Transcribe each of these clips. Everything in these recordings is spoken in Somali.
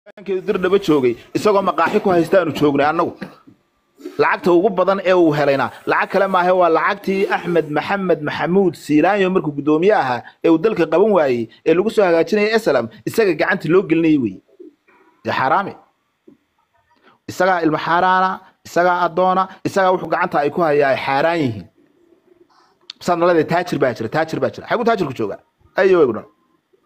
keedu dirdhaba joogay isagoo maqaaxi ku haysta aanu joognay annagu lacagta ugu badan ee uu helayna lacag kale maahe waa lacagtii axmed maxamed maxamuud siilaanyo markuu guddoomiye ahaa ee uu dalka qaban waayey ee lagu soo hagaajinaya eslam isaga gacanta loo gelinayay wey dee xaaraame isagaa ilmo xaaraana isagaa addoona isagaa wuxuu gacanta ay ku hayaa ay xaaraan yihiin saad nalada taajir baa jira taajir baa jira xaguu taajirku joogaa ayo eegu dhan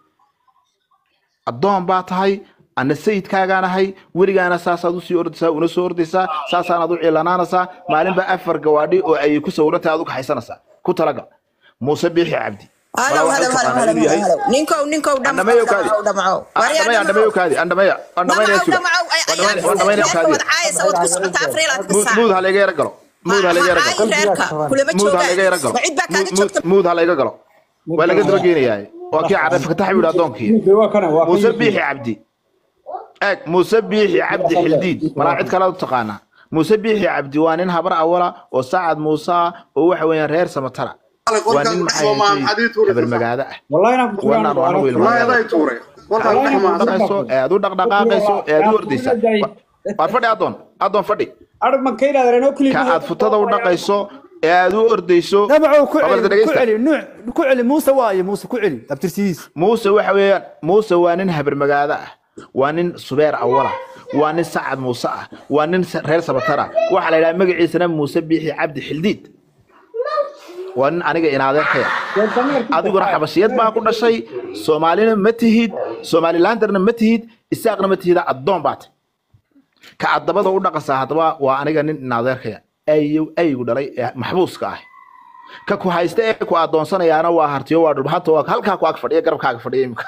addoon baa tahay ana sayidkaagaan ahay weligaana saasaad usii ordaysaa una soo ordaysaa saasaanaad u ciilanaanaysaa maalinba afar gawaadhi oo ay ku sawirantay aad u kaxaysanaysaa ku talaga muuse biixi cabdi هلو هلو هلو هلو هلو نينكو نينكو دم andhameeyo kaadi دمعو andhameeyo andhameeyo kaadi andhameeyo andhameeyo suga andhameeyo kaadi muud ha layga yara galo muud ha layga yara galo muud ha layga yara galo muud ha layga galo waa laga daba geenayaa waa kii cadhay fakatax buu yidhi addoonkii muuse biixi cabdi eeg muuse biixi cabdi xildiid malaa cid kale u taqaanaa muuse biixi cabdi waa nin habar awala oo sacad muuse ah oo waxa weeyaan reer samatara waa nin maxay habar magaada ah wanaan waa anigu ilmaha dhaqayso ee aad u dhaqdhaqaaqayso ee aad u ordaysa waar fadhi addoon addoon fadhi ka aad futada u dhaqayso ee aad u ordayso نبعو Qabalka كعلي dhageysta. كعلي نوع كعلي موسى واي موسى كعلي ابترسيس muuse waxa weeyaan muuse waa nin habar magaada ah waa nin subeer awala waa nin sacad muuse ah waa nin sa- reer sabatara waxaa la yidhaha magaciisana muuse biixi cabdi xildiid waa nin aniga inaadeerkaya adiguna xabashiyad baa ku dhashay soomaalina ma tihid somalilandarna ma tihid isaaqna ma tihida addoon baata ka aad dabada u dhaqasaa haddaba waa aniga nin inaadeerkaya ayow aygu dhalay ee maxbuuska ah ka ku haysta ee ku adoonsanayaana waa hartiyo waa dhulbahanta waa halkaa ku ag fadhiya garabkaaga fadhiya imika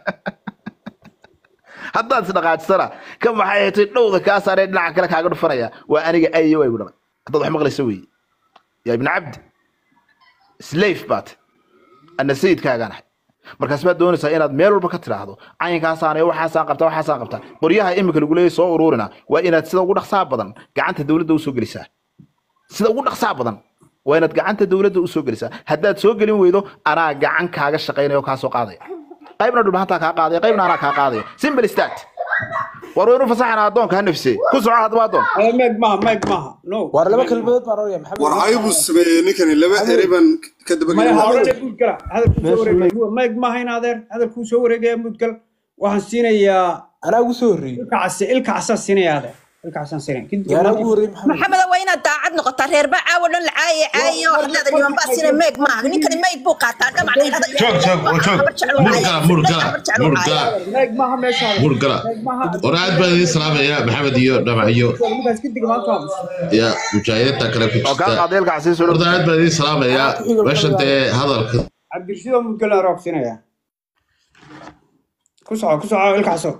haddaad isdhaqaajisana ka maxay haytay dhowda kaa saaree dhinaca kale kaaga dhufanaya waa aniga ayo aygu dhalay haddaad wax maqlaysa weeye yaa ibni cabdi slave baat ana sayidkaagaan ahay markaas baad doonaysaa inaad meel walba ka tidhaahdo caynkaasaan iyo waxaasaan qabtaa waxaasaan qabtaa qoryaha imika lagu leeyahay soo ururina waa inaad sida ugu dhaqsaa badan gacanta dowladda usoo gelisaa sida ugu dhaqsaa badan waa inaad gacanta dowladda usoo gelisaa haddaad soo gelin weydo anaa gacan kaaga shaqaynaya oo kaa soo qaadaya qaybna dhulbahantaa kaa qaadaya qaybna anaa kaa qaadaya simple start war waynu fasaxana addoonka ha nafsee ku soco haddaba addoon meeg maaha meeg maaha no war laba kelmadood baan oranaya maxamed war ayuu sameeyey ninkani laba eri baan ka daba maya gelin hawlale muud gala hadalkuu soo wareegaya meeg maaha in adeer hadalkuu soo wareegaya muud gal waxaan siinayaa anaa ugu soo horreeyey ilka case ilka casaan siinaya adeer ilka casaan siinaya Kadib- yaa anaa ugu horreeyey maxamed محمد وين daacad noqotaa reer baa caawa dhan la caaye caayo hadlaada niman baa sina meeg maaha ninkani meeg buu qaataa dhamac joog joog oo joog murgala murgala murgala meeg maaha meesha adeer. murgala meeg maaha war aad baan idiin salaamaya maxamed iyo dhamac iyo ninkaas kadib maanta waa mus ya mujaahidiinta kale ku oo kaa jirta qaaday ilka casiis horta aad baan idiin salaamaya meeshan dee hadalka cabdirashiid oo muud gala roog siinaya ku soco ku soco ilka caso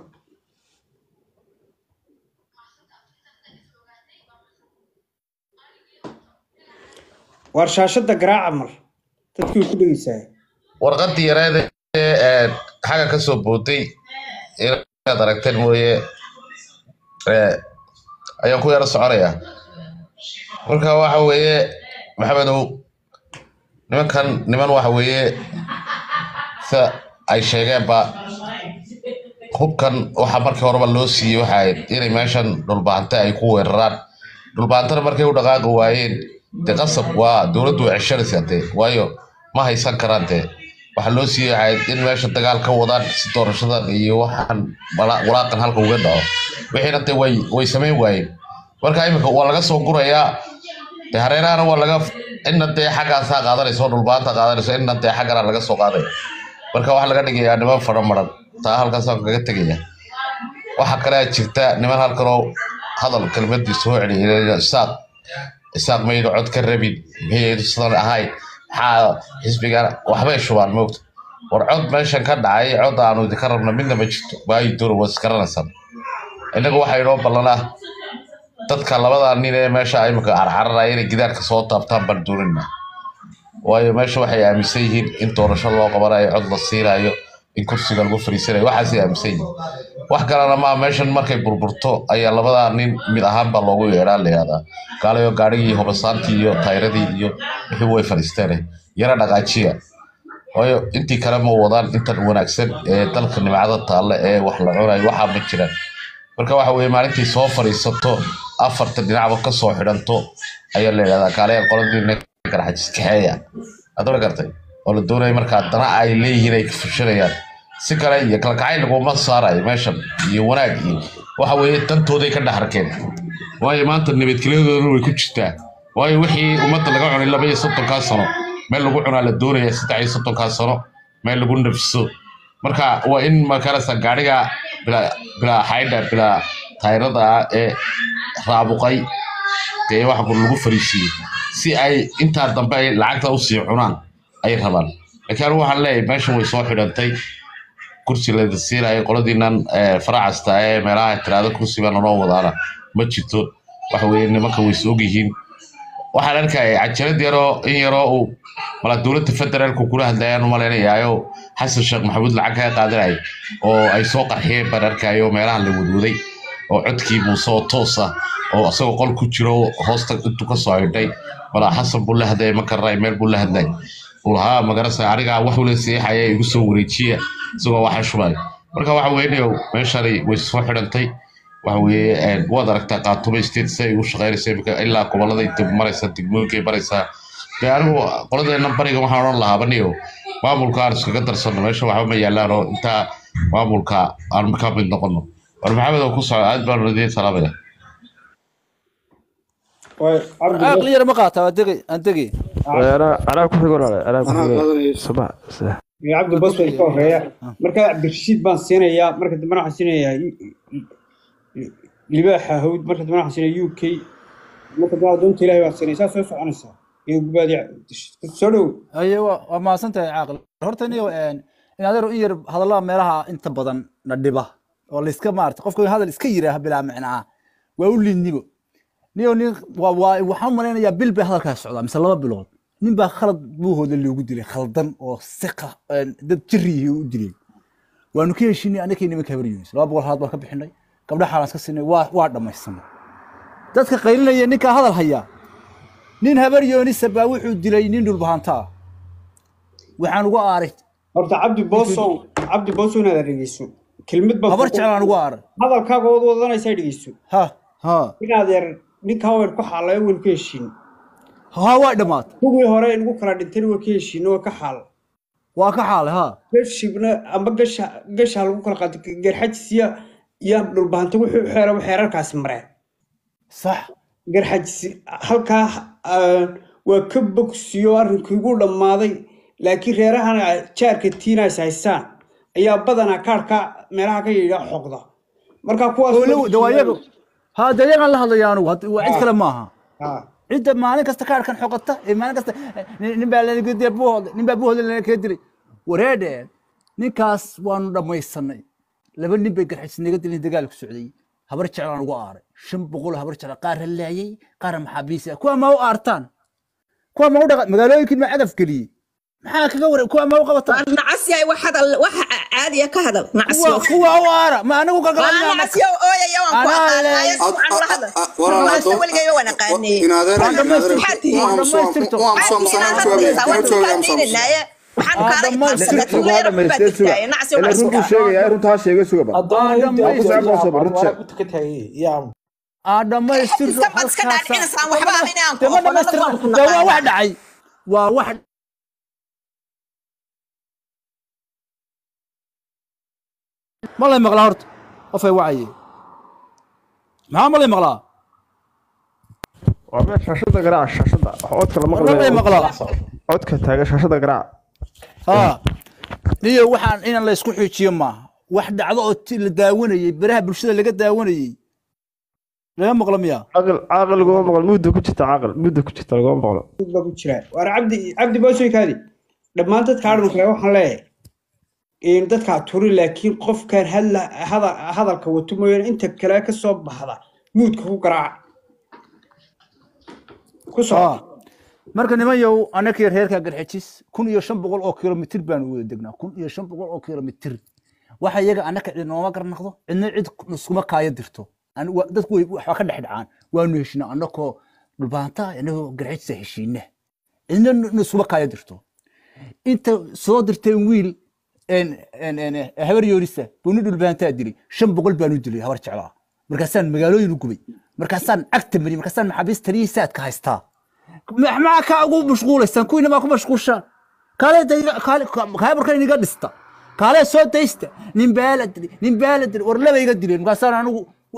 waar shaashada garaaca mar dadkii ku dhegeysaa warqadii yareed ee xagga ka soo bootay inaad aragteen mooye ee, ayaan ku yaro soconaya marka waxa weeye maxamedow nimankan niman waxa weeye sida ay sheegeenba hubkan waxa markii horeba loo siiyey waxa ahayd inay meeshan dhulbaante ay ku weeraraan dhulbaantana markay u dhaqaaqi waayeen dee qasab waa dowladdu way ceshanaysaa dee waayo ma haysan karaan dee waxaa loo siiyey waxay ahayd in meesha dagaal ka wadaan si doorashadan iyo waxaan wala- walaaqan halka uga dhaco wixiina dee way way samayn waayeen marka imika waa laga soo gurayaa dee hareerahana waa laga inna dee xaggaasaa qaadanaysa oo dhulbaanta qaadanayso inna dee xaggana laga soo qaadaya marka waxaa laga dhigayaa niman fara maran taa halkaasaan kaga tegaya waxaa kale jirta niman halkanoo hadal kelmadii soo celiyay isaaq isaaq mayna cod ka rabin miyaydu sidan ahayn maxaa xisbigan waxbay shubaan moogta war cod meeshan ka dhacay cod aanu idinka rabno midna ma jirto waayo dura waa isgaranaysaan innaga waxaa inoo ballanaa dadka labada nin ee meesha imika carcararaya inay gidaarka soo taabtaan baan doonina waayo meesha waxay aaminsan yihiin in doorasho loo qabanayo cod la siinayo in kursiga lagu fariisanayo waxaasay aaminsan yihiin wax kalena maa meeshan markay burburto ayaa labadaa nin mid ahaanbaa loogu yeedhaa la yihahdaa gaalayo gaadhigii hobasaantii iyo tayradii iyo wixii way fadhiisteene yara dhaqaajiya waayo intii kale ma wadaan intan wanaagsan ee dalka nimcada taalla ee wax la cunayo waxaa ma jiraan marka waxa weye maalintii soo fadhiisato afarta dhinacba kasoo xidhanto ayaa la yidhahdaa kaaleya qoladiina garxajis kaxeeya adoo gartay oo la doonaya markaa dana ay leeyihiin ay fushanayaan si kale iyo kala kacay laguma saarayo meeshan iyo wanaag iyo waxa weeye dantooday ka dhex arkeen waayo maanta nabadgelyadoodana way ku jirtaa waayo wixii ummadda laga cunay laba iyo soddonkaa sano meel lagu cunaa la doonaya saddex iyo soddonkaa sano meel lagu nafso marka waa in makarasa gaadhiga bilaa bilaa xaydha bilaa tayrada ah ee raabuqay dee waxa lagu fariisiiyey si ay intaa dambe ay lacagta usii cunaan ay rabaan laakiin anigu waxaan leeyahay meeshan way soo xidhantay kursi la siinayo qoladiinan faracasta ee meelaha tiraada kursi baa nanoo wadaana ma jirto waxa weeye nimanka way is ogyihiin waxaan arkaya cajalad yaroo in yaroo uu mala dowladda federaalku kula hadlayaan u malaynayayo xasan sheekh maxamuud lacag kaga qaadanaya oo ay soo qarxiyeen baan arkayo meelaha la wadwaday oo codkii muuse oo toos ah oo isagoo qol ku jiro hoosta intuu ka soo xidhay mala xasan buu la hadlaya ma garanay meel buu la hadlay uu lahaa magarasa anigaa wax ula seexaya igu soo wareejiya isagoo waxa shubay marka waxa weynayo meeshani way soo xidhantay waxa weeye waad aragtaa qaatumo state si ay u shaqaynaysa imika ilaa gobolladay dib maraysa degmooyinkay maraysaa dee anigu qoladeena bariga waxaan odhan lahaa baniyo maamulka aan iskaga darsano meesha waxba ma yaalaan oo intaa maamulka aan ka mid noqono war maxamed oo ku soco aad baan idiin salaamaya caqli yar ma qaata waa degay aan degay anaa ku xigo walaale anaa ku anaa xigo qaadanaya subax cabdi bos way ka horeeya marka cabdirashiid baan siinayaa marka dambena waxaan siinayaa libaaxa hawd marka dambena waxaan siinayaa u k marka dambena doonta ilaahay baan siinaya saa soo soconaysaa iyo gubaadi soo dhow aye waa waa mahadsan tahay caaqil horta niyo in adeero in yar hadallada meelaha inta badan na dhiba oo layska maarata qofka hadal iska yiraaha bilaa micnaa waa u liidnibo niyo nin waa waa waxaan u malaynayaa bil bay hadalkaas socdaa mise laba bilood nin baa khalad buuhooda loogu dilay khaldan oo siqa dad jirriyihi u dilay waanu ka heshinay annakii nimanka habar yunis laba boqol halaad baan ka bixinay gabdha xaalaan iska siinay waa waa dhammaysanay dadka qaylinaya ninkaa hadal hayaa nin habar yoonisa baa wuxuu dilay nin dhulbahanta ah waxaan ugu aaray horta cabdi boosow cabdi boosow inaad dhegeyso kelmad baan habar jeclaan ugu aaray hadalkaaga ood wadanaysaa dhegeyso ha ha inaad yar ninka haween ku xaalayo waynu ka heshiin ha waa dhammaatay kuwii hore nagu kala dhintayna waa ka heshiin waa ka xaal waa ka xaalay ha gashibna amba gasha gasha lagu kala qaato garxajisiya iyo dhulbahanta wuxuu xeera xeerarkaasi mareen sax garxajisi halkaa ah, waa ka bogsiyo arrinkii ugu dhammaaday laakiin reerahan jaarka tiinaas haystaan ayaa badanaa kaarka meelaha ka yidha xoqda marka kuwaas oo la dawaayaga ha dee yagaan la hadlaya anugu hadda waa cid kale maaha Ah, cidda maalin kasta kaarkan xoqata ee maalin kasta nin- nin baa lanaga dilay buuhooda nin baa buuhooda lana kaga dilay wareedhe ninkaas waanu dhammaysanay laba nin bay garxis naga dilin dagaal ku socday habar jeclaan ugu aaray shan boqol habar jecla qaar la laayay qaarna maxaabiis ah kuwa ma u aartaan kuwa ma u dhaqa magaalooyinkii ma cadaf geliyey maxaa kaga waran kuwa ma u qabataan nacas yahay wax hadal wax caadiya ka hadal nacas kuwa kuwa u aara ma anagu ka waa galanaa nacas yow ooyaya waan ku Anaa aqaanay leeyahay. ayas waxaan la hadal walaal Nacasta haddoo- weligayba waan aqaanay inaadeer Waa dhammaystir- Maxaad tihiin? waa dhammaystirto. waxaan kaalay dhammaystir- qabsada waa dhamaystay suga ila run buu sheegaya runtaa sheegay suga bal aa dhammaystirto iska bad iska dhaadhicinaysaan waxba ahayn aan ku dama aqoon dhammaystirto waan ku dee waa wax naqaanaa dhacay waa wax ma lay maqlaa horta qofay wacaye maxaa ma lay maqlaa waa meel shaashada garaac shaashada codka lama ma lay maqlaa codka taagan shaashada garaac ha niyo waxaan in la isku xujiyo maaha wax dhacdo oo ti- la daawanayey baraha bulshada laga daawanayey laga maqlo miyaa caaqil caaqil laguma maqlo muddo ku jirta caaqil muddo ku jirta laguma maqlo mid baa ku jira waana cabdi cabdi boosoy kaadi dhammaan dadka adhan kale waxaan leeyahay in dadkaa turi laakiin qofkan hadla hada- hadalka wato mooyaane inta kale ka soo baxda muudka ku garaaca ku soo Ah. marka niman yow anakii reerka garxajis kun iyo shan boqol oo kilomitir baanu wada degnaa kun iyo shan boqol oo kilomitir waxa iyaga anaka cid nooma garnaqdo cidna cid iskuma kaaya dirto An- wa- dadku way waxba ka dhex dhacaan waanu heshinaa anakoo dhulbaanta anagoo garxajisa heshiina cidna n- iskuma kaaya dirto inta soo dirteen wiil en- en- en- habar yoonisa buu nin dhulbaantaa dilay shan boqol baanu dilay habar jeclaa markaasaan magaalooyin u gubay markaasaan cagta mariyey markaasaan maxaabiist taliyihii saadka haystaa maxaa kaa ugu mashquulaysaan kuwiina maa ku mashquulshaan kaalee kaale markan iniga dhista kaalee soo daysta nin baa la dilay nin baa la dilay war laba iga dileen markaasaan anigu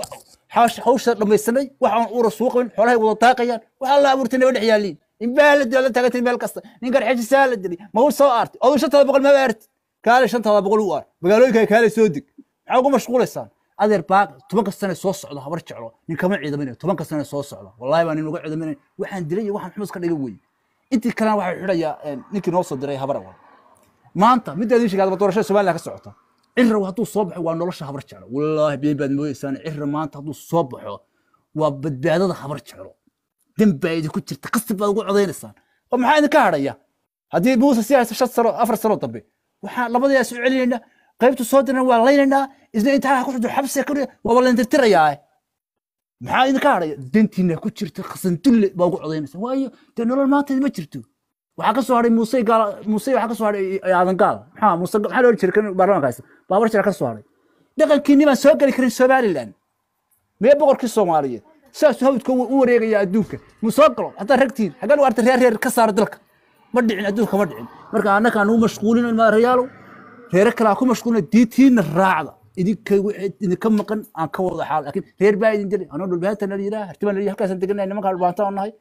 hawsha dhamaysanay waxaan uura suuqayn xoolahay wada daaqayaan waxaa la abuurtay naba dhex yaaliin nin baa la dilay la taagantay meel kasta nin garxejisaa la dilay ma uu soo aartay oduu shantada boqol ma aartay kaale shantada boqol u aar magaalooyinka kaale soo deg maxaa ugu mashquulaysaan adeer baaq tobanka sane soo socda habar jeclo nin kama ciidaminayo tobanka sane soo socda wallahi baa nin uga ciidaminayo waxaan dilay iyo waxaan xumus ka dhigan weye intii kalena waxaa xidhayaa ninkii noo soo diray habar awal maanta midda idin sheegay doorashada somaliland ka socota cirra hadduu soo baxo waa nolosha habar jeclo wallaahi been baad mooyeysaan cirra maanta hadduu soo baxo waa badbaadada habar jeclo dembaa idinku jirta qasab baad ugu codaynaysaan oo maxaa idinka hadhaya haddii muuse si haysa shan sano afar sano dambe waxaan labadayaa soo celinaynaa qaybtu soo dirna waa laynaynaa isna intaa ku jirto xabsiga ka waaba layntirtirayaa maxaa idinka hadhaya dantiina ku jirta khasandulle baa ugu codaynaysa waayo dee nolol maanta ma jirto waxaa ka soo hadhay muuse gaal muuse waxaa ka soo hadhay aadan gaal maxaa muuse maxaa loo jiray kan baarlamaanka haysta baabar jira ka soo hadhay dhaqankiinni baan soo geli karin somaliland mee boqorkii soomaaliyeed saasuu hawdka u wareegaya adduunka mu soo galo haddaa ragtiin xaggan u arta reer reer ka saara dalka ma dhicin adduunka ma dhicin marka annaka aan ugu mashquulino maarayaalow reere kale aan ku mashquulino diintiina raacda idinka idinka maqan aan ka wada xaal laakiin reer baa idin dilay anoo dhulbaanta la yidhaha hartibaan la yidhaha halkaasaan deganay nimankaa dhulbaanta oo nahay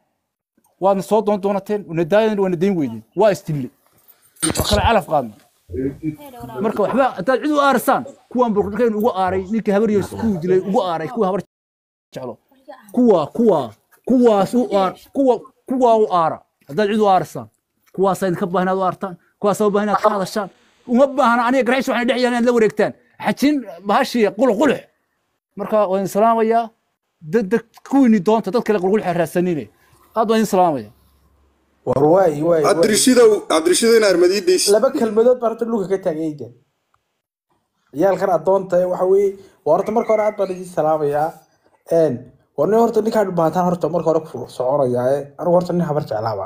waadna soo doon doonateen wanadaayan waana dayn weydeen waa isdille waa kale calaf qaadna marka waxba haddaad cid u aarasaan kuwaan burkayn ugu aaray ninkii habar yars kuu dilay ugu aaray kuwa habar jeclo kuwa kuwa kuwaas u aar kuwa kuwa u aara haddaad cid u aarasaan kuwaasaa idinka baahan inaad u aartaan kuwaasaa u baahan inaad ka hadashaan uma baahna aniga garxiis waxaan dhex yaalan inaad la wareegtaan xajin bahashii qulqulux marka waan idin salaamayaa dad kuwiini doonta dad kale qulqulux raadsanine aad waan idin salaamaya war waay waay cabdirashidow cabdirashidow in armadiidaysi laba kelmadood baan horta dhulka ka taagayda ciyaalkan adoonta waxa weeye waa horta marka hore aad baan idin salaamayaa war nin horta ninkaan dhubaataan horta marka hore ku soconayaa anigu horta nin habar jeclaaba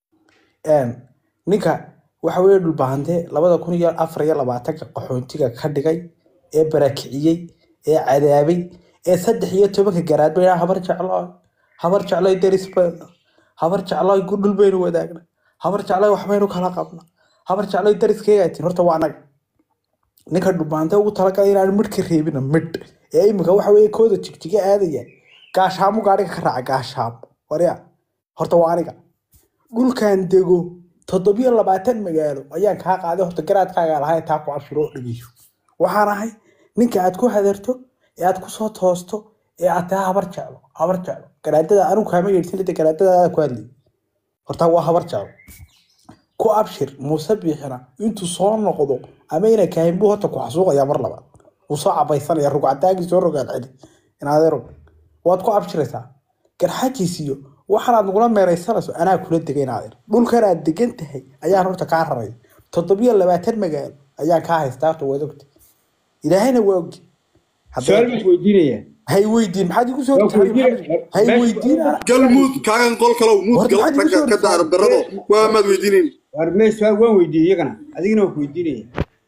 ninka waxa weeye dhulbaahante labada kun iyo afar iyo labaatanka qaxoontiga ka dhigay ee barakiciyey ee cadaabay ee saddex iyo tobanka garaadba inaa habar jeclo habar jeclo deris bayna habar jeclo dhul baynu wadaagna habar jeclo waxbaynu kala qabna habar jeclo dariskeyga tin horta waa anaga ninka dhulbaahante ugu talagalay inaan midh ka reebina midh ee imika waxa weeye kooda jigjiga aadaya gaashaamu gaadhiga ka raaca gaashaamu warya horta waa aniga dhulkan dego toddobiyo labaatan magaalo ayaan kaa qaaday horta garaadkaaga lahayn taa ku abshiro oo dhegeyso waxaan ahay ninka aad ku hadarto ee aad kusoo toosto ee aad tahay habar jeclo habar jeclo garaadada anigu kaama yeedhsanida garaadadaada ku hadlayay horta waa habar jeclo ku abshir muuse biixina intuu soo noqdo ama ina kahin buu horta ku xasuuqayaa mar labaad wuu soo cabaysanaya rugcadaagii soo rogaan celi inaadero waad ku abshiraysaa garxajiisiyo waxaanaad nagula meeraysanayso anaa kula degay inaadeer dhulkan aad degan tahay ayaan horta kaa raray toddobiyo labaatan magaalo ayaan kaa haystaa horta waad ogta ilaahayna waa ogi su-aal baan weydiinaya hay weydiin maxaad igu soo hay weydiin gal muud kaagan qol kalow muud gal ragga ka daara darado waa maad weydiinayn war mee su-aal waan weydiiyey iyagana adigana waan ku weydiinaya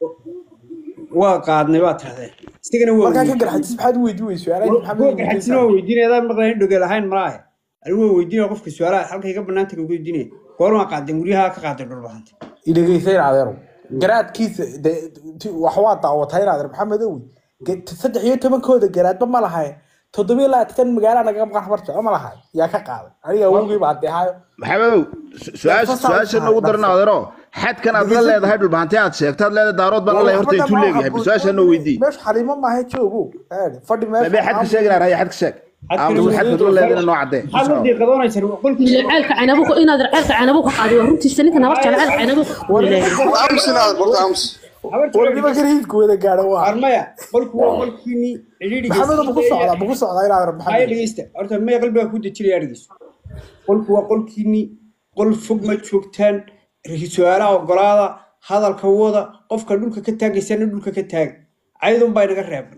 waa qaadnay waa tirahdeen isagana waa markaa ka garxajis maxaad u weydiin weyso kuwa garxajisna waan weydiinaya adaan maqlayn dhogeel ahayn malaahe anigu waan weydiinaya qofka su-aalaha halkay ka banaanta ka weydiinaya goormaa qaadeen guryaha ka qaaday dhulbahanta idhegeysa inaadeero garaadkiisa wax waa daawatay inaadeer maxamed owi saddex iyo tobankooda garaadba ma lahayn toddobiyo labaatan magaala naga maqan habarta ma lahay yaa ka qaaday aniga awowgii baa deehaayo maxamedow su-aasha nagu daran adeero xadkan aad la leedahay dhulbahanti aad sheegtaad leedahay daarood baan la horta intuu leeyahay bal su-aasha noo weydii meesha xaliimo maaha joogo fadhi mabee xadka sheegina raya xadka sheeg xadka la leedana noo cadee maxaad wadii qadoonaysan qolkii ceelka canabu inaad ceelka canabu ka qaadi waa runtiisa ninkan habar jecel ceelka canabu aamus inaad borta aamus warnima gariidku wada gaadho waa armaya qolku waa qolkiini maxamedo maku socdaa maku socdaa inaad haya maxamed dhegeysta horta maya qalbiga ku dejinaya dhegeyso qolku waa qolkiini qol fog ma joogtaan su-aalaha ogolaada hadalka wada qofka dhulka ka taagaysana dhulka ka taaga caydun baa inaga reeban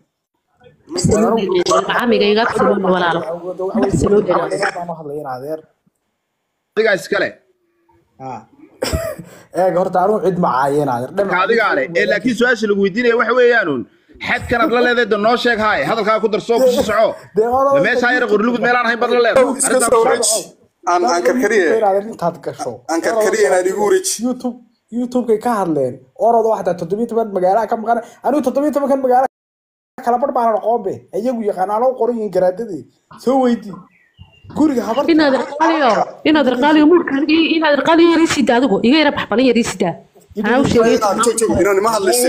camiga iga filo walaalo adigaa iskale eeg horta anigu cid ma caayo inaadeer ka adigaa leh ee laakiin su-aasha lagu weydiinaya waxa weeyaanuun xadkanaad la leedahay de noo sheeg haay hadalkaa ku darsoo ku sii soco ma meeshaa yara qorlugud meelaan ahayn baad la leedahay iska soo wareeji aan aan karkariye intaad gasho aan karkariye inaad igu wareeji youtube youtubekay ka hadleen orada waxdaa toddobiyo toban magaalaha ka maqan anigu toddobiyo tobankan magaala kala bar baanan aqoonbe iyagu yaqaanaano qoran yihiin garaadadii soo weydii guriga habar inaad irqaaliyo inaad irqaaliyo mulkan inaad irqaaliyo yariisida adigu iga yara baxbalin yariisida anaa u sheegay inaan ma hadlayse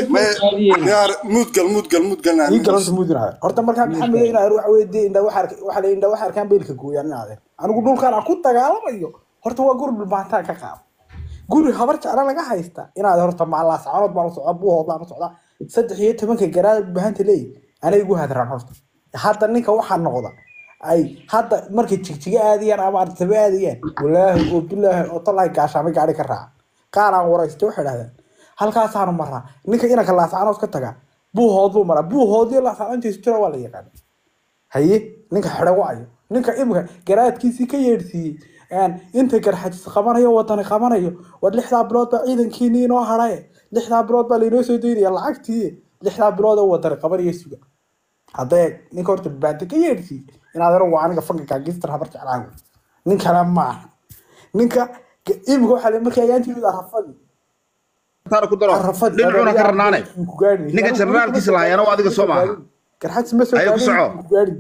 muudgal muudgal muudgal ii galanta muudinaada horta markaa maxamed inaad waxa weye dee indha waxa waxa la indha waxa arkaan beelka gooyaan inaade anigu dhulkaan aan ku dagaalamayo horta waa guri dhulbaantaan ka qaado guri habar jecla laga haysta inaad horta maalaas canood baan u socdaa buuhood baan u socdaa saddex iyo tobanka garaad bahanta leeyi anay igu hadraan horta hadda ninka waxaa noqda ay hadda markay jigjiga aadayaan ama artaba aadayaan walaahi oo bilaahi oo talaahi gaashaamay gaari ka raaca qaar aan waraysta waxay dhahdeen halkaasaanu maraa ninka inanka laascanood ka tagaa buuhood buu maraa buuhoodii laascanoontiisu jira waa la yaqaan haye ninka xidha wacayo ninka imika garaadkiisii ka yeedhsiiyey inta garxajis qabanayo wadani qabanayo war lixdaa bilood baa ciidankiini inoo haraye lixdaa bilood baa lainoo soo daynaya lacagtii lixdaa bilood oo wadani qabanaya suga haddee ninka horta baanta ka yeedhsiiyey inaad ero waa aniga fanka kaagistar habar jeclaago nin kale maaha ninka imika waxaa markii ayaantii arafadii taana ku daro dhinacuna ka rarnaane ninka generaalkiisa lahayaana waa adiga soo maaha garxajis ma soo Ayo, ku soco. gaari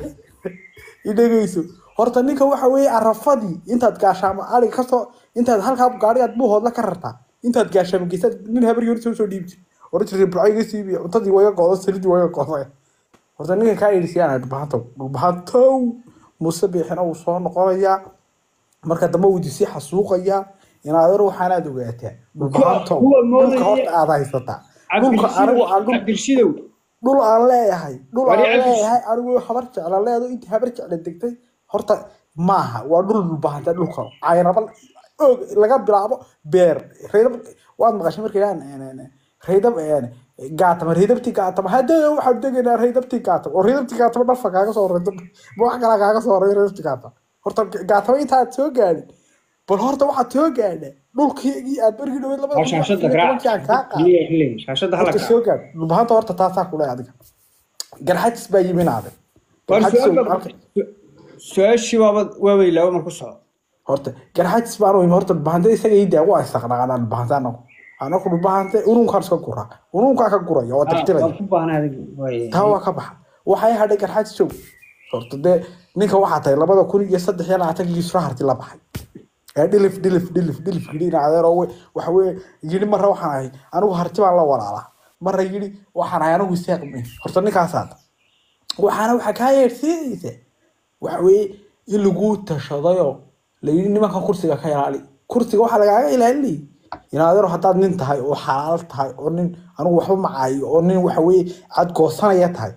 idhegeyso horta ninka waxa weeye arafadii intaad gaashaamo ari kasoo intaad halkaa gaarigaad buuhoodla ka rartaa intaad gaashaamo geysaad nin habar yar soo soo dhiibti oran jirtay burco iga siibiya cuntadii waga goodo salidii waga gooday horta ninka kaa yidhisiyaan dhulbahantow dhulbahantow muuse biixina wuu soo noqonayaa marka dambe wuu idisii xasuuqayaa inaad ar waxaanaad ogaataa dhulbahantow kuwa moodaya- dhulka horta aad haysataa dhulka anigu aan dhul cabdirshidow dhul aan leeyahay dhul Wali aan cabdi- leeyahay anigu habar jecla leedo intii habar jecla degtay horta maaha waa dhul dhulbahanta dhulka caynaba og laga bilaabo beer reydab waad maqashay markay dhahaan reydab gaatama reydabtii gaatama haddee waxaan degaynaa reydabtii gaatama oo reydabtii gaatama dhafa kaaga soo horeey ma wax kalaa kaaga soo horeey reydabtii gaatama horta gaatama intaad soo gaadhin bal horta waxaad soo gaadha dhulkii aad bergii dhaweyd labada kun iyo shaashada afar iyo garaac tobankii aan kaa qaaday Keliya xilligan, shaashada hala horta garaac. soo gaadh dhulbahanta horta taasaa kule adiga garxajis baa yiminaade War garxajis su'aal baa- su-aashii baaba waabay laba mar ku soco horta garxajis baan u imi horta dhulbahante isaga ii daa waa isaqnaqanaa dhulbahante anagu anagu dhulbahante ununkaan iska guraa ununkaa ka guraya oo tirtiraya waan ku baahnaa adiga waaye. taa waa ka baxa waxay hadhay garxajis joog horta dee ninka waxaa tahay labada kun iyo saddex iyo labaatankii isra harti la baxay ee dhilif dhilif dhilif dhilif yidhi in adeer oo we- waxa weye yidhi marra waxaan ahay anigu harti baan la walaalaa marra yidhi waxaan ahay anigu iseeqmi horta ninkaasaad waxaana waxaa kaa yeedhsiinaysa waxa weeye in lagu tashadayoo layidhi nimankan kursiga ka ilaali kursiga waxaa lagaaga ilaalinayay in adeero haddaad nin tahay oo xalaal tahay oo nin anigu waxba macaayo oo nin waxa weeye cad goosanaya tahay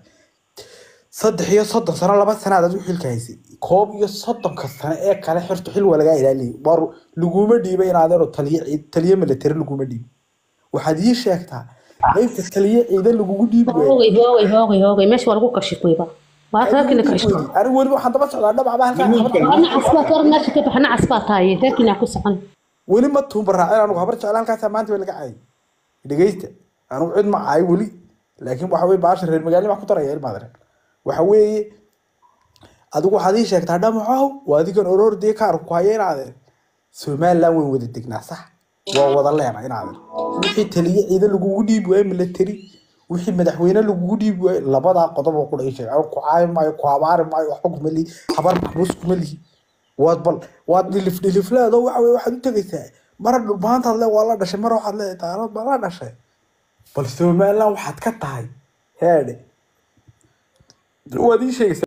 saddex iyo soddon sano laba sanaad aad u xilka haysay koob iyo soddonka sano ee kale xirto xil waa lagaa ilaaliyay war laguma dhiibay in adeero taliye ciid- taliye military laguma dhiibin waxaad ii sheegtaa qaybta taliye ciidan lagugu dhiibi waayo hoogay hoogay hoogay hoogay meesha waa lagu kashifayba waa reerkina kashifay anigu weli waxaan daba socdaa dhabacba halkaa ana casbaa kor meesha ka baxa nacas baa tahay reerkina ku socon weli ma tuumba raacin anigu habar jecla halkaasaa maanta waa laga caayay dhegeysta anigu cid ma caayo weli laakiin waxa weye baasha reer magaalni baa ku daraya ilmaad reer waxa weeye adigu waxaad ii sheegtaa dhamacow waa adigan orordii kaar ku haya inaadeen somaliland wayn wada degnaa sax waa wada leena inaadeen wixii taliye ciidan lagugu dhiibi waayo military wixii madaxweyne lagugu dhiibi waayo labadaa qodob oo kudha ii sheeg anigu ku caayi maayo ku habaari maayo waxba kuma lihi habar maxbuus kuma lihi waad bal waad dhilif dhilifleedo waxa weye waxaad u tegaysaa mara dhulbaantaad le waa la dhashay mara waxaad leedahay taanood baa la dhashay bal somaliland waxaad ka tahay heedhe waad ii sheegaysaa